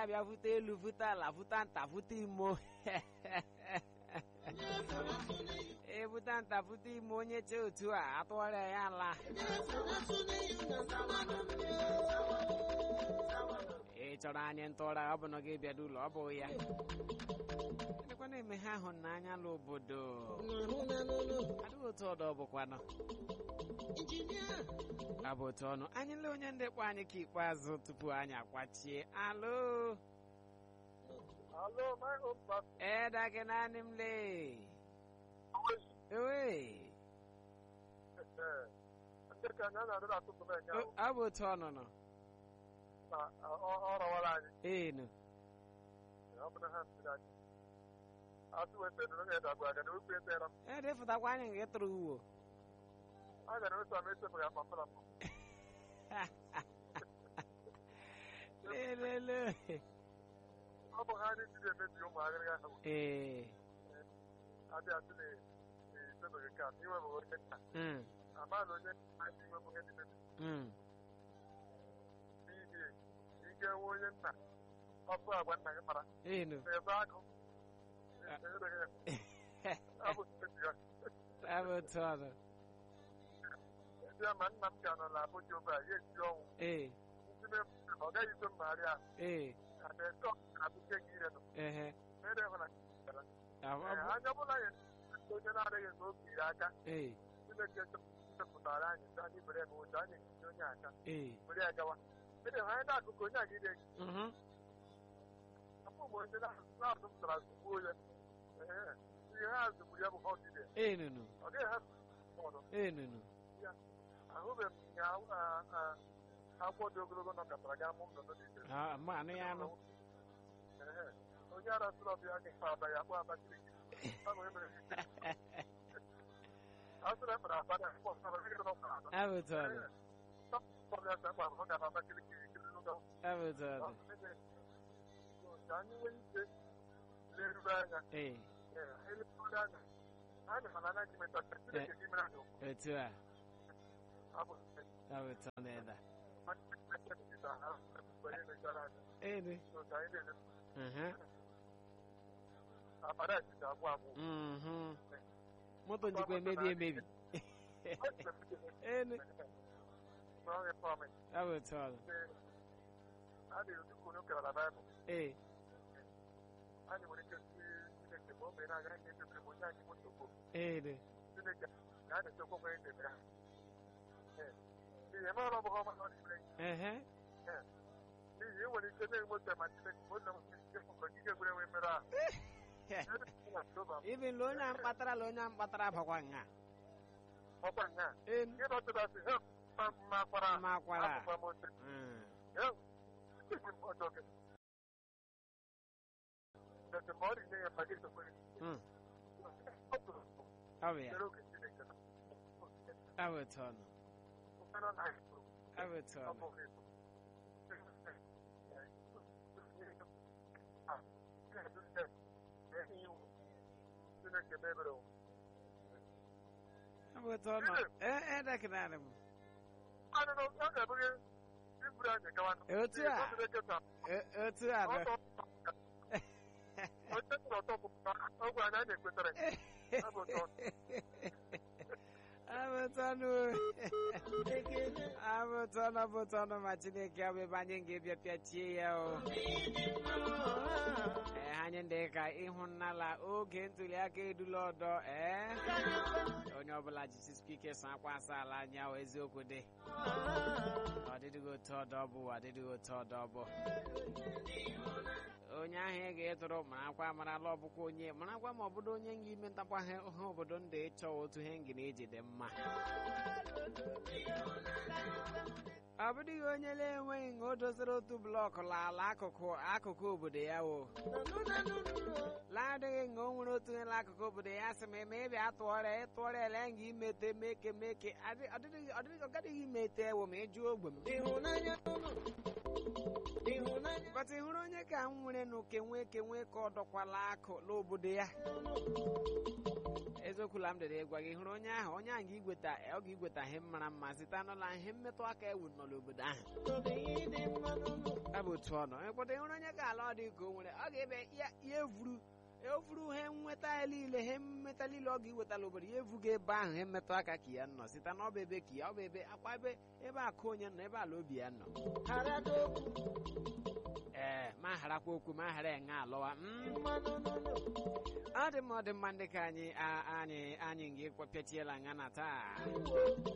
abịa vute elu vute ala vute nta vute imo ebute nta vute ime onye chee otu a atụgharịa ya ala ị chọrọ anyị ntụra ọ bụ na gị bịado ụlọ ọ bụghị ya dịkwana eme ha ahụ n'anya n'obodo adịghị otu ọdọ bụkwanụ abụ otu ọnụ anyị lee onye ndị kpọ anyị ka ikpeazụ tupu anyị akwachie alo Hello, my home pastor. eda gị naanị m lee ewe Ndị ka anyị na-adị atụtụ m enye ahụ ọ bụ otu ọnụ nọ na ọ rọwara anyị. enu Ọ bụ na ha siri anyị. Asị weta nụrụ ga edagbu aga na okwu etera m. edefụtakwa anyị nke tụrụ uwo A gara weta m ese m ya papa m. lelele Ọ bụ ha anyị jiri emebi ụmụ agịrịga ahụ. ee Adị asị na ezebeghị ka iwe bụ onye nna. mm, Amaghị onye nna anyị iwe bụ ihe dị mebi. mm. N'ihi ike nwe onye nna. Ọkụ agwa nna gị mara. enu Na-ebe agụ. Ezebeghị ya. Ọ bụ echi ya. ọ bụ otu ọnụ Ndị ama nna m ka nọ na Abuja obe a ya eji ọnwụ. ee Ndị na-efu ọ gaghị ikwe mmagharị ahụ. ee na na-eto na-abụke gị ire nọ. ehe Mere hụ na gara. ahụ ọ bụ Anya ọbụla ya onye na-adịghị nke oge iri aka. ee Chineke chepụtara anyị sị anyị bere ebe ụzọ anyị eji onye aka. ee Were ya gawa. Mere hụ anyị na-akụkọ onye aga ire gị. mhm, Afọ mgbe onye na-azụ pụtara zụgbuo ya. Ee, Ihe ha zụgburu ya bụ ha ọdịde. enunu Ọ gaghị ha ọdụ. enunu Ahụbeghị m ya ah, ah, agwọ dị ogologo nọkọtara ga amụ nnụnụ dị ise. Ah, ma anụ ya anụ Ee, Onye ara sụrụ ọbịa gị fa aba ya kpọ Abakaliki. Ọ bụ emere gị. Ọ sịrị ekpere aba na akpọ nsọrọ gị nọ kwa aba. ọ bụ otu ọnụ Ọbịa sị akpa ahụ ga Abakaliki kiri n'ụlọ. ọ bụ otu ọnụ Ka anyị nwee ike leruru anya. ee Ee, eleruo anya. Anyị mana anaghị metata Chineke gị mere anyị okwu. otu a Ọ bụ ọ bụ otu ọnụ eda mmadụ Chineke metụtara ha mgbe anyị mechara anyị. enu So ka anyị na-ele mhm, akpara achịcha agwụ agwụ. mhm. moto njikwa emebi emebi enu N'ọhịa promise. ọ bụ otu ọnụ a na-edukwu unu kewara baịbụl ee anyị nwere ike si chineke ma o mere aga anyị echekwa onye anyị bụ nsogbu enu chineke na a na-echekwa onwe anyị na-emere ha n'ihi mara ọ bụghị ọma na ọ na-emere ehe n'ihi ị nwere ike na-enweta ma chineke ma onye nwere ike mgbe gị ga-egwere nwe mere ahụ ibi la onye a mkpatara la onye a mkpatara bakwa nga ọkwa nya enu gị nọtụtasị he mma kwara Mma kwara. akwụkwọ mote Mm. ọjọọ gị Mgbe ma ọ dị nye ya mgbe gị sokwere Mm. ọ tụrụ ọ bụ ya chere oge chineke nọ. ọ bụ otu ọnụ Ụfọdụ na-ahị ọ bụ otu ọnụ ọ bụ otu ọnụ ee edekịnarị m Otu a. E- otu a nọ abụtọnụ abụtọnụ abụtọnụ ma chineke ọ bụ ebe anyị ga-ebịa pịachie ya o ee anyị ndị ka ịhụnala oge ntuli aka edula ọdọ ee onye ọbụla jisikwa ike so akwa asa ala anya o eziokwu dị ọ dịdịghị otu ọdọ bụ ọ dịdịghị otu ọdọ bụ onye ahụ ị ga-etụrụ marakwa amarala ọbụkwa onye marakwa ma ọ bụdo onye nga ime ntakwa ha ha obodo ndụ ịchọ otu ihe nga na-eji dị mma ọ bụdịghị onye na-enweghị nga o doziri otu blọkụ n'ala akụkụ akụkụ obodo ya o laadịghị nga o nwere otu ihe n'akụkụ obodo ya sị ma eme ịbịa atụọrịa ịtụọrịa ele nga imete meke meke adị- ọ dịghị ọ dịghị- ọ gaghị imete ewo ma ịjụ ogbe m bata ị hụrụ onye ka m nwere nụ kenwe kenwe ka ọ dọkwala akụ n'obodo ya eziokwu la m dere gwa gị hụrụ onye ahụ onye ahụ ga-igweta ọ ga-igweta ihe mara mma site n'ụlọ ihe mmetụ aka ewu nọ n'obodo ahụ ọ bụ otu ọ nọ ekpọta ịhụrụ onye ga-ala ọ dị ka o nwere ọ ga-ebe ya ya evuru evuru ihe nweta ya niile ihe mmeta niile ọ ga-ewetala obodo ya evuga ebe ahụ ihe mmetụ aka ka ya nọ site na ọ bụ ebe ka ya ọ bụ ebe akwa ebe ebe akụ onye nọ ebe ala obi ya nọ ee ma harakwa okwu ma hara enwe alọwa mm. ọ dị mma ọ dị mma ndị ka anyị a- anyị anyị ga-ekwepietiela nga na taa